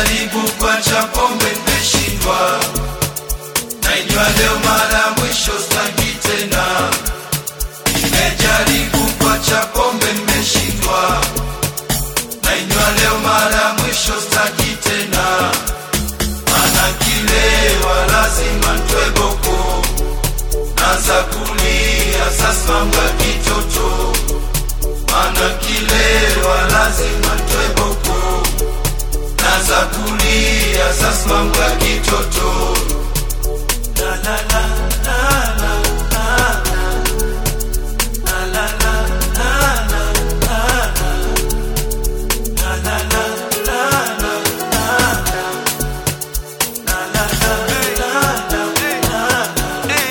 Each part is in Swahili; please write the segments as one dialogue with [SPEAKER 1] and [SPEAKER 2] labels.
[SPEAKER 1] Nimejaribu kuacha pombe nimeshindwa, nainywa leo mara ya mwisho sitaki tena. Nimejaribu kuacha pombe nimeshindwa, nainywa leo mara ya mwisho sitaki tena. Mana kilewa lazima ntwe boko, naanza kulia sasa mambo ya kitoto. Mana kilewa lazima ntwe boko naanza kulia sasa mambo ya kitoto La, la, la, la, la, la, la. La, la, la, la, la, la, la. La, la, la, la, la, la, la. La, la, la, la, la, la.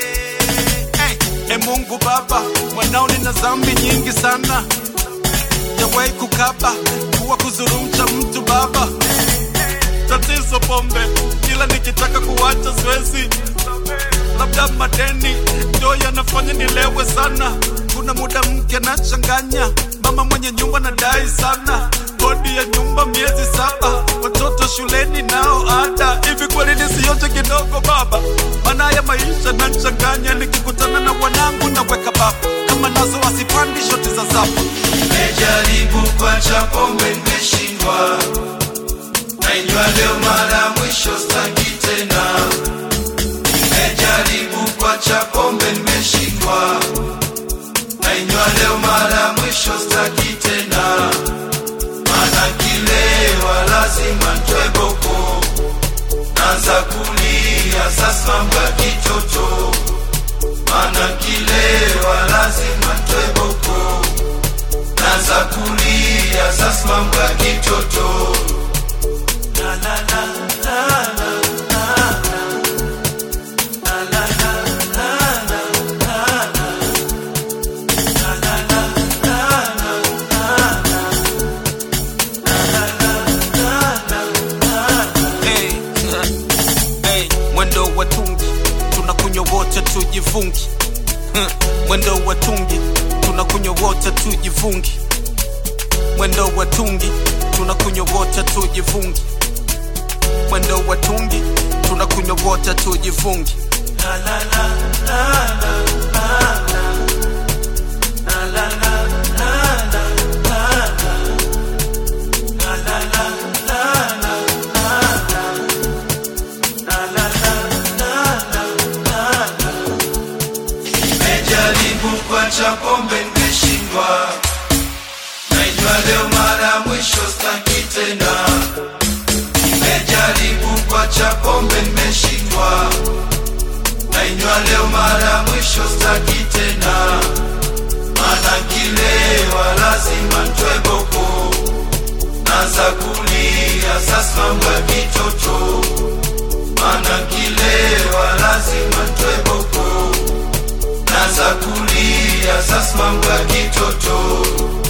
[SPEAKER 2] E Mungu Baba, mwanao nina dhambi nyingi sana, jawahi kukaba kuwa kuzurumcha mtu Baba. Tatizo pombe, kila nikitaka kuwacha siwezi, labda madeni ndio yanafanya nilewe sana. Kuna muda mke anachanganya, mama mwenye nyumba nadai sana, kodi ya nyumba miezi saba, watoto shuleni nao ada. Hivi kweli nisioche kidogo baba? Maana ya maisha nachanganya, nikikutana na wanangu naweka baba, kama nazo wasipandi shoti za zapa.
[SPEAKER 1] Nimejaribu kuacha pombe nimeshindwa, nainywa leo mara ya mwisho sitaki tena. Nimejaribu kuacha pombe nimeshindwa, nainywa leo mara ya mwisho sitaki tena. Mana kilewa lazima ntwe boko, naanza kulia sasa mambo ya kitoto. Mana kilewa lazima ntwe boko naanza kulia sasa mambo ya kitoto La, la, la, la, la, la, la. La, la, la, la, la, la, la. La, la, la, la, la, la, la. La, la, la, la, la, la.
[SPEAKER 2] Hey, hey, mwendo wa tungi tunakunywa wote tujifungi Huh, mwendo wa tungi tunakunywa wote tujifungi mwendo wa tungi tunakunywa wote tujifungi mwendo wa tungi tunakunywa wote tujifungi
[SPEAKER 1] La, la, la, la, la, la, la. La, la, la, la, la, la, la. La, la, la, la, la, la, la. La, la, la, la, la, la, la. Nimejaribu kuacha pombe nimeshindwa, naijua leo mara ya mwisho sitaki tena. Nimejaribu kuacha pombe nimeshindwa, nainywa leo mara ya mwisho sitaki tena. Mana kilewa lazima ntwe boko, naanza kulia sasa mambo ya kitoto. Mana kilewa lazima ntwe boko, naanza kulia sasa mambo ya kitoto.